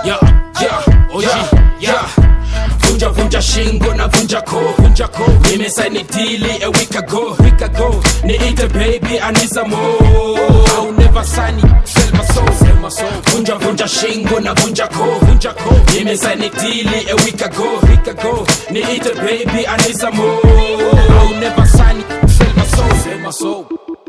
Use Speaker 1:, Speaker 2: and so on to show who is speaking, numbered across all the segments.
Speaker 1: yeah, yeah, oh yeah, yeah. Vunja vunja shingo na vunja ko vunja ko nimesaini dili a week ago week ago niite baby I need some more I'll never sign it sell my soul sell my soul vunja vunja shingo na vunja ko vunja ko nimesaini dili a week ago week ago niite baby I need some more I'll never sign it sell my soul sell my soul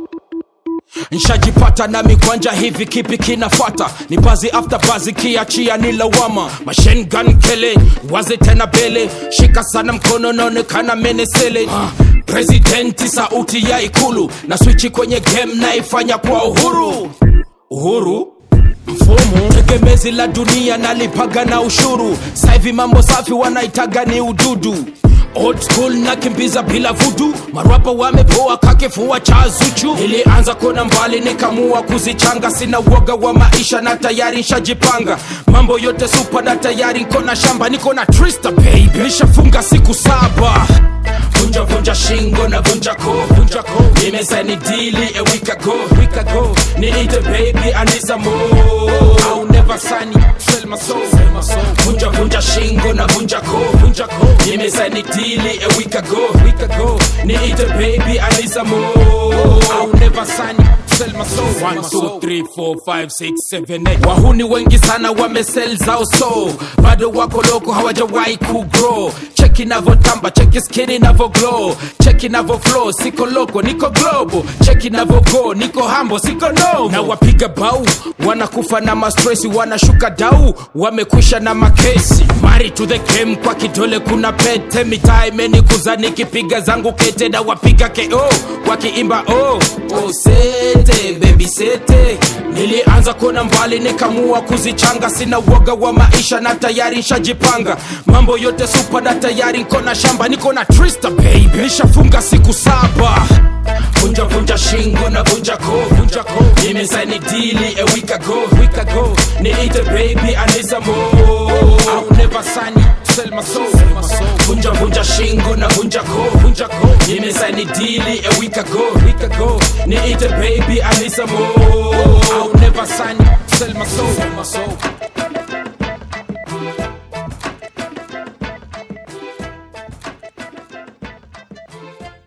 Speaker 1: nshajipata na mikwanja hivi kipi kinafuata ni bazi after bazi kiachia ni lawama machine gun kele waze tena bele shika sana mkono naonekana menesele uh, presidenti sauti ya ikulu na swichi kwenye game naifanya kwa uhuru uhuru mfumo tegemezi la dunia nalipaga na ushuru saivi mambo safi wanaitaga ni ududu Old school na kimbiza bila vudu marapa wamepoa kakifua cha zuchu nilianza kona mbali nikamua kuzichanga sina uoga wa maisha na tayari nshajipanga mambo yote supa na tayari nkona shamba niko na trista baby nishafunga siku saba vunja vunja shingo na vunja ko vunja ko nimesaini dili a week ago week ago niite baby I need some more I'll never sign it sell my soul sell my soul vunja vunja shingo na vunja ko vunja ko nimesaini dili a week ago week ago niite baby I need some more I'll never sign it sell my soul One, two, three, four, five, six, seven, eight. wahuni wengi sana wamesel zao so bado wako loko hawajawahi kugrow cheki navotamba cheki skini navo glow cheki navo flow siko loko niko globo cheki navo go niko hambo siko no na wapiga bau wanakufa na mastresi wanashuka dau wamekwisha na makesi mari to the game kwa kidole kuna pete mitaa imenikuza nikipiga zangu kete na wapiga ko wakiimba oh, oh sete baby sete nilianza kuona mbali nikamua kuzichanga sina uoga wa maisha na tayari nshajipanga mambo yote supa na tayari nkona shamba niko na trista baby nishafunga siku saba vunja vunja shingo na vunja ko vunja ko nimesaini dili a week ago week ago niite baby I need some more I'll never sign it sell my soul vunja vunja shingo na vunja ko vunja ko nimesaini dili a week ago week ago niite baby I need some more I'll never